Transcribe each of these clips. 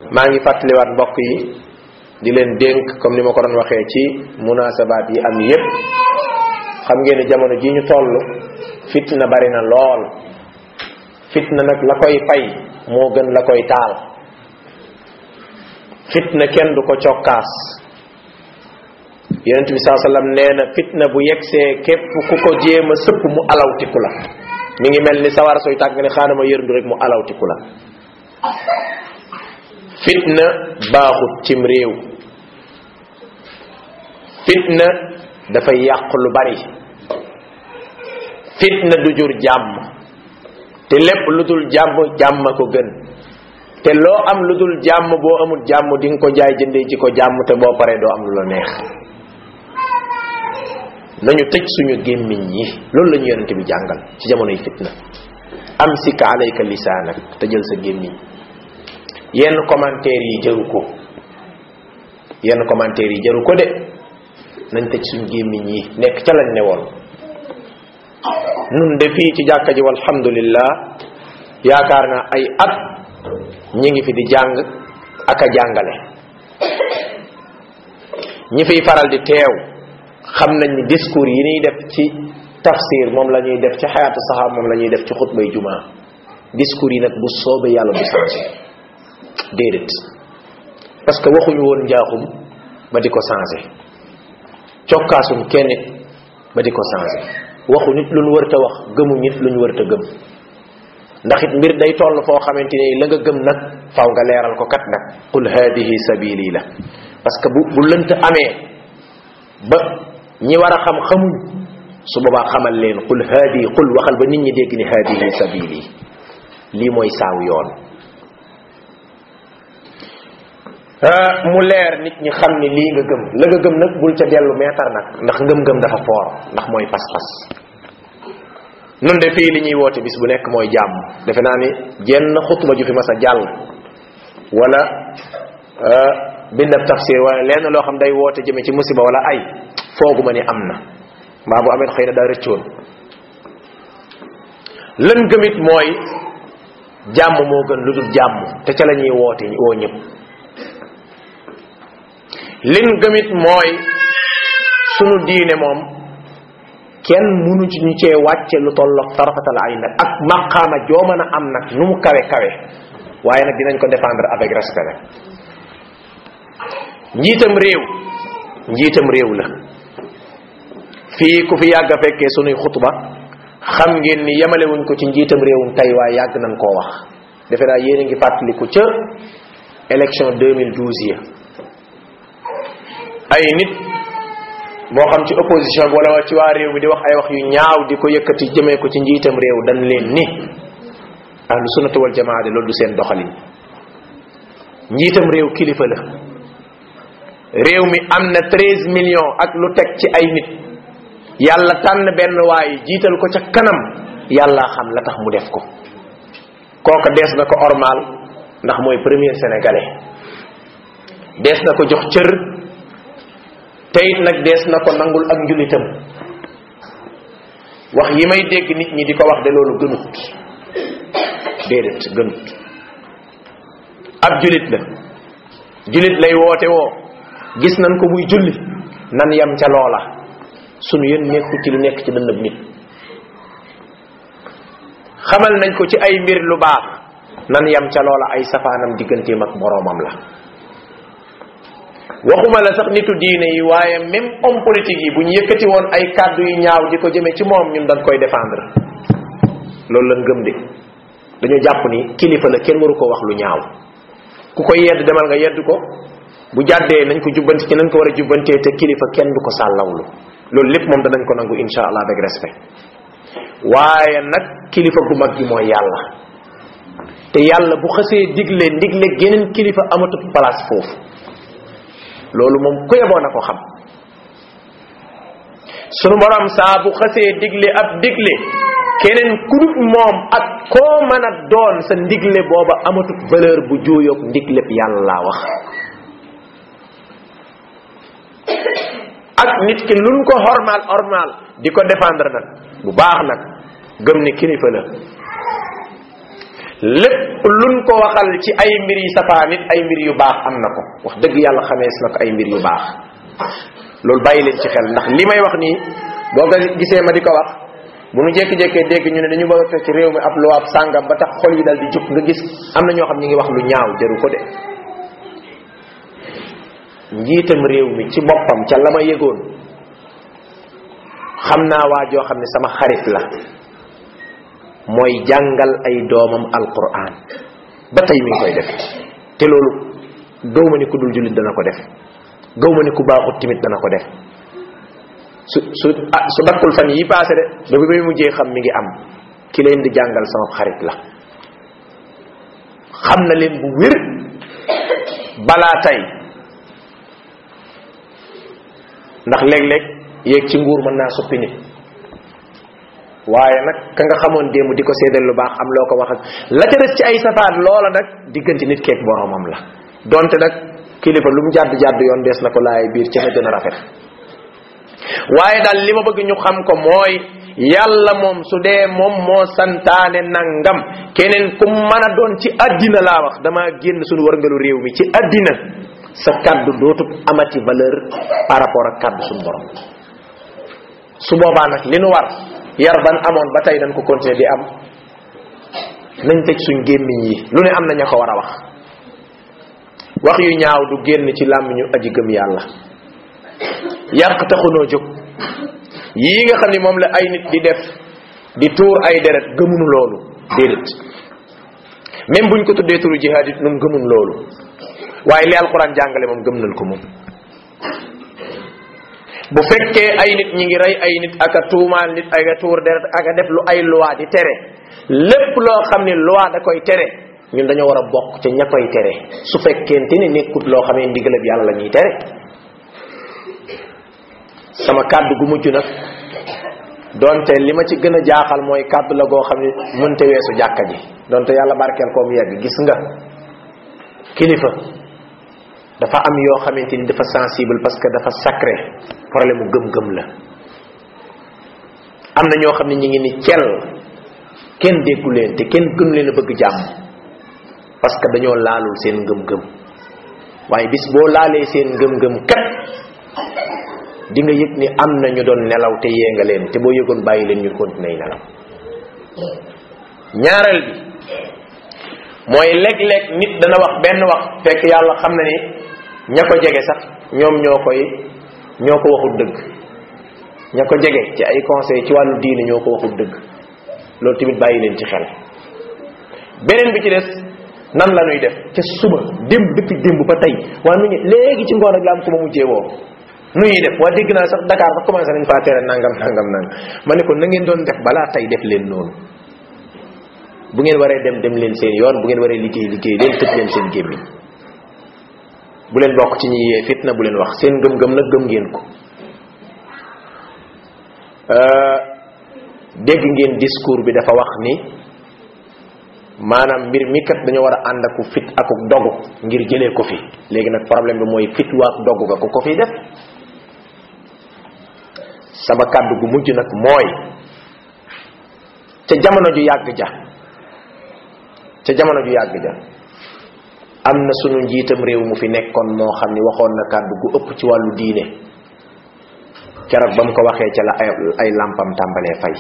maa ngi fàttaliwaat mbokk yi di leen dénk comme ni ma ko doon waxee ci munasabaat yi am yépp xam ngeen ne jamono ji ñu toll fitna bari na lool fitna nag la koy fay moo gën la koy taal fitna kenn du ko cokkaas yonent bi saa sallam nee na fitna bu yegsee képp ku ko jéem a sëpp mu alawtiku la mi ngi mel ni sawara sooy tàgg ne xaanama yërndu rek mu alawtiku la fitna baaxut cim réew fitna dafay yàq lu bari fitna du jur jàmm te lépp lu dul jàmm jàmm ko gën te loo am lu dul jàmm boo amul jàmm di nga ko jaay jëndee ci ko jàmm te boo paree doo am lu la neex nañu tëj suñu gémmiñ yi loolu la ñu yonente bi jàngal ci jamonoy fitna am sika alayka lisaanak tëjal sa gémmiñ yenn commentaire yi jëru ko yenn commentaire yi jëru ko de nañ tëj suñu gémmiñ yi nekk ca lañ ne woon nun de fii ci jàkka ji walhamdulillah yaakaar naa ay at ñi ngi fi di jàng ak a jàngale ñi fiy faral di teew xam nañ ni discours yi ñuy def ci tafsir moom la ñuy def ci xayaatu saxaab moom la ñuy def ci xutbay jumaa discours yi nag bu soobee yàlla du changé déedéet parce que waxuñu woon njaaxum ba di ko changé cokkaasum kenn nit ba di ko changé waxu nit lu ñu wërta wax gëmu nit lu ñu wërta gëm ndax it mbir day toll foo xamante ni la nga gëm nag faw nga leeral ko kat nag qul hadihi sabili la parce que bu bu lënt amee ba ñi war a xam xamuñ su boobaa xamal leen qul hadi qul waxal ba nit ñi dégg ni hadihi sabili lii mooy saaw yoon mu leer nit ñi xam ni lii nga gëm la nga gëm nag bul ca dellu meetar nag ndax ngëm-ngëm dafa foor ndax mooy pas-pas nun de fii li ñuy woote bis bu nekk mooy jàmm defe naa ni jenn xutba ju fi mas a jàll wala bindab tafsir wala lenn loo xam day woote jëme ci musiba wala ay fooguma ni am na mbaa bu amee xëy na daa rëccoon lën gëmit mooy jàmm moo gën lu dul jàmm te ca la ñuy woote woo ñëpp lin gëmit mooy sunu diine moom kenn munu ci ñu cee wàcce lu tolloog tarafatal ay nag ak maqaama joo mën a am nag nu mu kawe kawe waaye nag dinañ ko défendre avec respect nag njiitam réew njiitam réew la fii ku fi yàgg a fekkee sunuy xutba xam ngeen ni yemalewuñ ko ci njiitam réewum tey waaye yàgg nañ koo wax defe naa yéen a ngi fàttaliku ca élection 2012 ya ay nit moo xam ci opposition bi wala ci waa réew mi di wax ay wax yu ñaaw di ko yëkkati jëmee ko ci njiitam réew dañ leen ni ahlu sunnati wal jamaa de loolu du seen doxalin njiitam réew kilifa la réew mi am na 13 millions ak lu teg ci ay nit yàlla tànn benn waay jiital ko ca kanam yàlla xam la tax mu def ko kooka dees na ko ormal ndax mooy premier sénégalais dees na ko jox cër te it nag dees na ko nangul ak njulitam wax yi may dégg nit ñi di ko wax de loolu gënut déedéet gënut ab julit la julit lay woote woo gis nañ ko muy julli nan yam ca loola sunu yéen nekku ci lu nekk ci dënnab nit xamal nañ ko ci ay mbir lu baax nan yam ca loola ay safaanam digganteem ak boroomam la waxuma la sax nitu diine yi waaye même homme politique yi bu ñu yëkkati woon ay kàddu yu ñaaw di ko jëmee ci moom ñun dañ koy défendre loolu lañ gëm de dañoo jàpp ni kilifa la kenn waru ko wax lu ñaaw ku koy yedd demal nga yedd ko bu jàddee nañ ko jubbanti ci nañ ko war a jubbantee te kilifa kenn du ko sàllawlu loolu lépp moom danañ ko nangu insha allah avec respect waaye nag kilifa gu mag gi mooy yàlla te yàlla bu xësee digle ndigle geneen kilifa amatut place foofu loolu moom ku yeboo na ko xam sunu borom saa bu xësee digle ab digle keneen kudut moom ak koo mën a doon sa ndigle booba amatut valeur bu juuyoog ndigleb yàlla laa wax ak nit ki luñ ko hormal hormal di ko défendre nag bu baax nag gëm ni kilifa la lépp luñ ko waxal ci ay mbir yi safaan it ay mbir yu baax am na ko wax dëgg yàlla xamees na ko ay mbir yu baax loolu bàyyi leen ci xel ndax li may wax nii boo nga gisee ma di ko wax bu nu jékki-jékkee dégg ñu ne dañu bëgg a fekk ci réew mi ab luwaab sàngam ba tax xol yi dal di jóg nga gis am na ñoo xam ñi ngi wax lu ñaaw jëru ko de njiitam réew mi ci boppam ca la ma yëgoon xam naa waa joo xam ne sama xarit la mooy jàngal ay doomam alquran ba tey mi ngi koy def te loolu gaw ma ni ku dul jullit dana ko def gaw ma ni ku baaxut timit dana ko def su su ah su dakkul fan yi paase de ba bi muy mujjee xam mi ngi am ki leen di jàngal sama xarit la xam na leen bu wér balaa tey ndax léeg-léeg yéeg ci nguur mën naa suppi nit waaye nag ka nga xamoon démb di ko seedal lu baax am loo ko wax ak la ca des ci ay safaat loola nag diggante nit keeg boromam la donte nag kilifa lu mu jàdd jàdd yoon dees na ko laay biir ci na gën a rafet waaye daal li ma bëgg ñu xam ko mooy yàlla moom su dee moom moo santaane nangam keneen ku mën a doon ci addina laa wax dama génn suñu warngalu réew mi ci addina sa kaddu dootu amati valeur par rapport ak kaddu suñu borom su boobaa nag li nu war yar ban amoon ba tey dañ ko continuer di am nañ tëj suñ gémmiñ yi lu ne am na ña ko war a wax wax yu ñaaw du génn ci làmmiñu aji gëm yàlla yàq taxunoo jóg yii nga xam ni moom la ay nit di def di tuur ay deret gëmunu loolu déedéet même buñ ko tuddee turu jihaad it nun gëmun loolu waaye li alquran jàngale moom gëm nañ ko moom bu fekkee ay nit ñi ngi rey ay nit ak a tuumaal nit ak a tuur deret ak a def lu ay loi di tere lépp loo xam ne loi da koy tere ñun dañoo war a bokk ca ña koy tere su fekkente ni nekkut loo xam ne ndigalab yàlla la ñuy tere sama kàddu gu mujj nag donte li ma ci gën a jaaxal mooy kàddu la goo xam ne mënte weesu jàkka ji donte yàlla barkeel ko mu yegg gis nga kilifa dafa am yoo xamante ni dafa sensible parce que dafa sacré problème mu gëm-gëm la am na ñoo xam ne ñi ngi ni cel kenn déggu leen te kenn gënu leen a bëgg jàmm parce que dañoo laalul seen ngëm-ngëm waaye bis boo laalee seen ngëm-ngëm kat di nga yëg ni am na ñu doon nelaw te yee nga leen te boo yëgoon bàyyi leen ñu continuer nelaw ñaareel bi mooy léeg-léeg nit dana wax benn wax fekk yàlla xam na ni ña ko jege sax ñoom ñoo koy ñoo ko waxul dëgg ña ko jege ci ay conseil ci wàllu diine ñoo ko waxul dëgg loolu tamit bàyyi leen ci xel beneen bi ci des nan la ñuy def ca suba démb depuis démb ba tey waaye nu ñu léegi ci ngoon rek la am ko ma mujjee woo nu ñuy def waa dégg naa sax Dakar sax commencé nañ faa tere nangam nangam nangam ma ne ko na ngeen doon def balaa tey def leen noonu bu ngeen waree dem dem leen seen yoon bu ngeen waree liggéey liggéey leen tëj leen seen gémmiñ bu leen bokk ci ñi yee fitna bu leen wax seen gëm-gëm nag gëm ngeen ko dégg ngeen discours bi dafa wax ni maanaam mbir mi kat dañoo war a ànd aku fit aku dogu ngir jëlee ko fi léegi nag problème bi mooy fit waak dogu ga ku ko fi def sama kàddu gu mujj nag mooy ca jamono ju yàgg ja ca jamono ju yàgg ja am na sunu njiitam réew mu fi nekkoon moo xam ni waxoon na kàddu gu ëpp ci wàllu diine keroog ba mu ko waxee ca la ay ay làmpam tàmbalee fay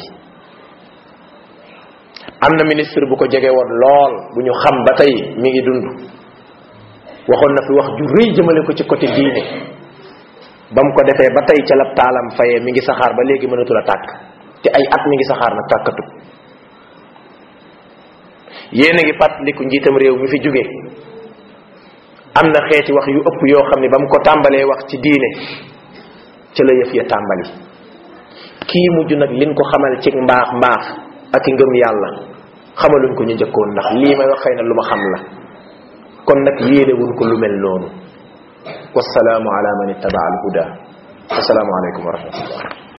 am na ministre bu ko jege woon lool bu ñu xam ba tey mi ngi dund waxoon na fi wax ju rëy jëmale ko ci côté diine ba mu ko defee ba tey ca la taalam fayee mi ngi saxaar ba léegi mënatul a tàkk te ay at mi ngi saxaar nag tàkkatu yéen a ngi fàttaliku njiitam réew mi fi jóge am na xeeti wax yu ëpp yoo xam ne ba mu ko tàmbalee wax ci diine ca la yëf ya tàmbali kii mujj nag liñ ko xamal ci mbaax mbaax ak i ngëm yàlla xamaluñ ko ñu njëkkoon ndax lii may wax xëy na lu ma xam la kon nag yéenewuñ ko lu mel noonu wasalaamu ala man ittaba al huda wasalaamu aleykum wa rahmatullah